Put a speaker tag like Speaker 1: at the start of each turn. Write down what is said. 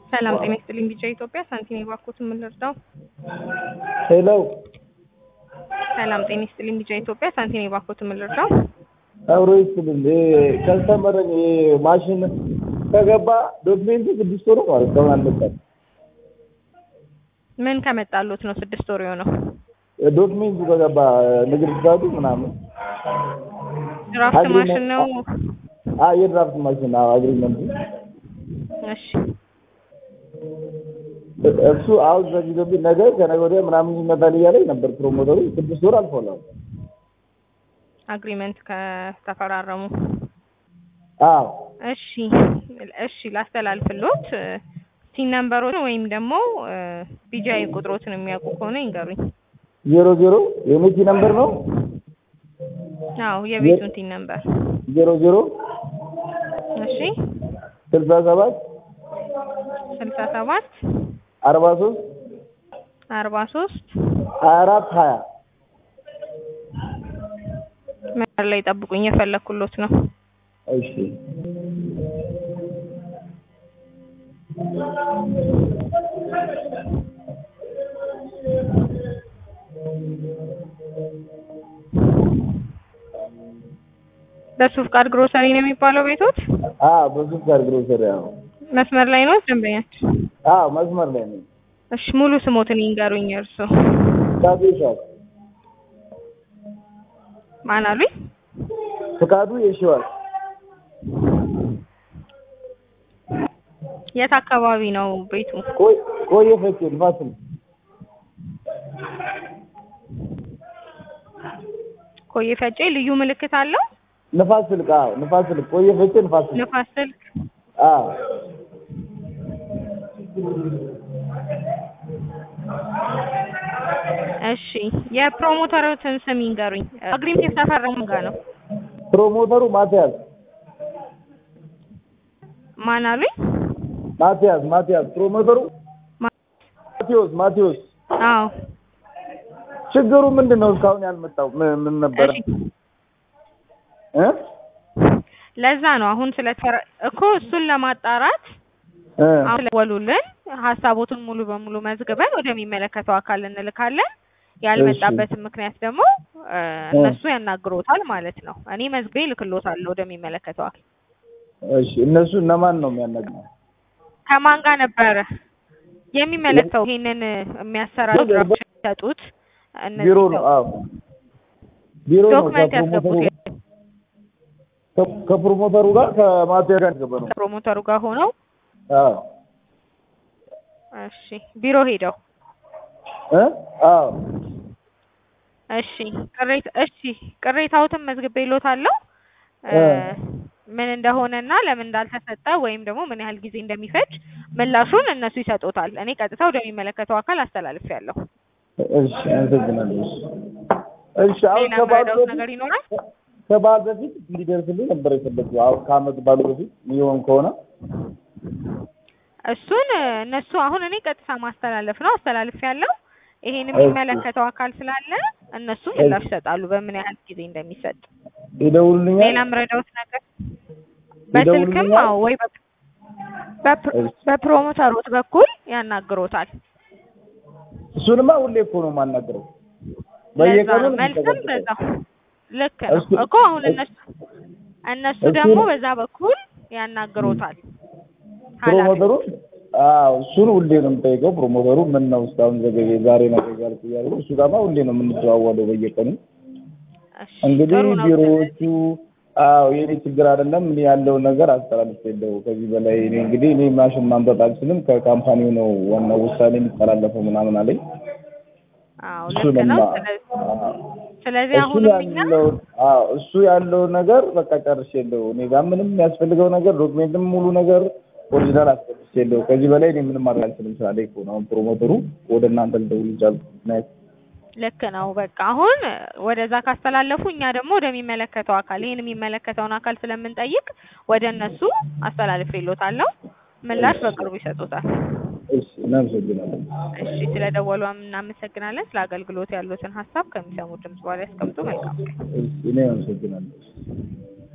Speaker 1: ሰላም ጤና ይስጥልኝ። ቢጫ ኢትዮጵያ ሳንቲም የባኮት የምንረዳው
Speaker 2: ሄሎ
Speaker 1: ሰላም ጤና ይስጥልኝ። ቢጫ ኢትዮጵያ ሳንቲም የባኮት የምንረዳው
Speaker 2: አብሮ ይስጥልኝ። ከስተመረን ማሽን ከገባ ዶክሜንቱ ስድስት ወሩ ማለት ከሆነ አለበት
Speaker 1: ምን ከመጣሉት ነው ስድስት ወር የሆነው?
Speaker 2: ዶክሜንቱ ከገባ ንግድ ፍቃዱ ምናምን
Speaker 1: ድራፍት ማሽን ነው።
Speaker 2: አዎ የድራፍት ማሽን አዎ አግሪመንቱ
Speaker 1: እሺ
Speaker 2: እሱ አሁን ዘግይቶብኝ ነገ ከነገ ወዲያ ምናምን ይመጣል እያለኝ ነበር ፕሮሞተሩ። ስድስት ወር አልፎላል።
Speaker 1: አግሪመንት ከተፈራረሙ
Speaker 2: አዎ
Speaker 1: እሺ እሺ ላስተላልፍሎት ሲን ነምበሮችን ወይም ደግሞ ቢጃይ ቁጥሮትን የሚያውቁ ከሆነ ይንገሩኝ።
Speaker 2: ዜሮ ዜሮ የሜቲ ነምበር ነው።
Speaker 1: አዎ የቤቱን ቲን ነምበር
Speaker 2: ዜሮ ዜሮ
Speaker 1: እሺ
Speaker 2: ስልሳ ሰባት
Speaker 1: ስልሳ ሰባት
Speaker 2: አርባ ሶስት
Speaker 1: አርባ ሶስት
Speaker 2: ሀያ አራት ሀያ
Speaker 1: መስመር ላይ ጠብቁኝ፣ የፈለኩሎት ነው።
Speaker 2: እሺ
Speaker 1: በሱ ፍቃድ ግሮሰሪ ነው የሚባለው ቤቶት?
Speaker 2: አዎ በሱ ጋር ግሮሰሪ አዎ
Speaker 1: መስመር ላይ ነው ደንበኛችን?
Speaker 2: አዎ መስመር ላይ ነው።
Speaker 1: እሺ ሙሉ ስሞትን ይንገሩኝ። እርሱ
Speaker 2: ፍቃዱ ይሻል
Speaker 1: ማን አሉኝ?
Speaker 2: ፍቃዱ ይሽዋል
Speaker 1: የት አካባቢ ነው ቤቱ?
Speaker 2: ቆይ ቆየ ፈቼ ንፋስ ነው
Speaker 1: ኮዬ ፈጬ ልዩ ምልክት አለው?
Speaker 2: ንፋስ ስልክ አዎ ንፋስ ስልክ ቆየ ፈቼ ንፋስ ስልክ
Speaker 1: ንፋስ ስልክ
Speaker 2: አዎ
Speaker 1: እሺ የፕሮሞተሮትን ስም ይንገሩኝ። አግሪመንት የተፈረሙ ጋር ነው።
Speaker 2: ፕሮሞተሩ ማቲያስ
Speaker 1: ማን አሉኝ?
Speaker 2: ማቲያስ ማቲያስ ፕሮሞተሩ ማቴዎስ ማቴዎስ
Speaker 1: አዎ
Speaker 2: ችግሩ ምንድን ነው? እስካሁን ያልመጣው ምን ምን ነበረ?
Speaker 1: እሺ
Speaker 2: እ
Speaker 1: ለዛ ነው አሁን ስለተፈረ እኮ እሱን ለማጣራት
Speaker 2: እ
Speaker 1: አሁን ስለወሉልን ሀሳቦቱን ሙሉ በሙሉ መዝግበን ወደሚመለከተው አካል እንልካለን። ያልመጣበትን ምክንያት ደግሞ እ እነሱ ያናግሮታል ማለት ነው። እኔ መዝግቤ እልክሎታለሁ ወደሚመለከተው አካል።
Speaker 2: እሺ እነሱ እነማን ነው የሚያናግረው?
Speaker 1: ከማን ጋር ነበረ የሚመለከተው ይሄንን የሚያሰራሩ ድራፍት የሚሰጡት እነዚህ
Speaker 2: ቢሮ ነው። አዎ ቢሮ ነው።
Speaker 1: ዶክመንት ያስገቡት
Speaker 2: ከፕሮሞተሩ ከፕሮሞተሩ ጋር ከማቲያስ ጋር ገባ ነው።
Speaker 1: ከፕሮሞተሩ ጋር ሆነው
Speaker 2: አዎ
Speaker 1: እሺ ቢሮ ሄደው
Speaker 2: እ አዎ
Speaker 1: እሺ ቅሬታ እሺ ቅሬታዎትን መዝግቤልዎታለሁ እ ምን እንደሆነና ለምን እንዳልተሰጠ ወይም ደግሞ ምን ያህል ጊዜ እንደሚፈጅ ምላሹን እነሱ ይሰጡታል። እኔ ቀጥታ ወደሚመለከተው አካል አስተላልፌያለሁ።
Speaker 2: እሺ አመሰግናለሁ። እሺ አሁን
Speaker 1: ሌላ
Speaker 2: ከበዓል
Speaker 1: የምረዳዎት
Speaker 2: በፊት
Speaker 1: ነገር ይኖራል?
Speaker 2: ከበዓል በፊት እንዲደርስልኝ ነበር የፈለግኩት። አሁን ከአመት ባሉ በፊት የሚሆን ከሆነ
Speaker 1: እሱን እነሱ አሁን እኔ ቀጥታ ማስተላለፍ ነው አስተላልፌያለሁ። ይሄን የሚመለከተው አካል ስላለ እነሱ ምላሽ ይሰጣሉ በምን ያህል ጊዜ እንደሚሰጥ።
Speaker 2: ይደውሉልኛል።
Speaker 1: ሌላ የምረዳዎት ነገር በስልክም
Speaker 2: ይደውሉልኛል?
Speaker 1: አዎ ወይ በ- በፕ-
Speaker 2: እሺ።
Speaker 1: በፕሮሞተሮት በኩል ያናግሮታል።
Speaker 2: እሱንማ ሁሌ እኮ ነው የማናግረው።
Speaker 1: ለዛ
Speaker 2: በየቀኑ
Speaker 1: ነው
Speaker 2: ነው
Speaker 1: መልስም
Speaker 2: የምንጠቀምበት።
Speaker 1: በዛው ልክ ነው
Speaker 2: እሱ-
Speaker 1: እኮ አሁን እነሱ እነሱ
Speaker 2: እሱ-
Speaker 1: ደግሞ በዛ በኩል ያናግሮታል።
Speaker 2: ፕሮሞተሩ አዎ እሱን ሁሌ ነው የምጠይቀው። ፕሮሞተሩ ምን ነው እስካሁን ዘገየ ዛሬ ነው እያልኩ እያልኩ እሱ ጋርማ ሁሌ ነው የምንደዋወለው በየቀኑ።
Speaker 1: እሺ፣
Speaker 2: እንግዲህ
Speaker 1: ጥሩ ነው።
Speaker 2: ቢሮዎቹ አዎ የኔ ችግር አይደለም እኔ ያለውን ነገር አስተላልፌለሁ። ከዚህ በላይ እኔ እንግዲህ እኔ ማሽን ማምጣት አልችልም ከካምፓኒው ነው ዋናው ውሳኔ የሚተላለፈው ምናምን አለኝ።
Speaker 1: አዎ
Speaker 2: እሱ
Speaker 1: ልክ ነው።
Speaker 2: ነው
Speaker 1: ስለዚህ
Speaker 2: አዎ
Speaker 1: ስለዚህ
Speaker 2: እሱ
Speaker 1: አሁንም እኛ
Speaker 2: ያለው አዎ እሱ ያለው ነገር በቃ ጨርሼለሁ። እኔ ጋር ምንም የሚያስፈልገው ነገር ዶክሜንትም ሙሉ ነገር ኦሪጂናል አስገብቼለሁ። ከዚህ በላይ እኔ ምንም ማድረግ አልችልም ስላለኝ እኮ ነው አሁን ፕሮሞተሩ ወደ እናንተ ልደውል ይቻልኩ። ምክንያት
Speaker 1: ልክ ነው። በቃ አሁን ወደዛ ካስተላለፉ እኛ ደግሞ ወደሚመለከተው አካል ይሄን የሚመለከተውን አካል ስለምንጠይቅ ወደ እነሱ አስተላልፌልዎታለሁ። ምላሽ በቅርቡ ይሰጡታል።
Speaker 2: እሺ እናመሰግናለን።
Speaker 1: እሺ ስለደወሉ እናመሰግናለን። ስለ አገልግሎት ያሉትን ሀሳብ ከሚሰሙ ድምጽ በኋላ ያስቀምጡ። መልካም ቀን።
Speaker 2: እሺ እኔ አመሰግናለሁ።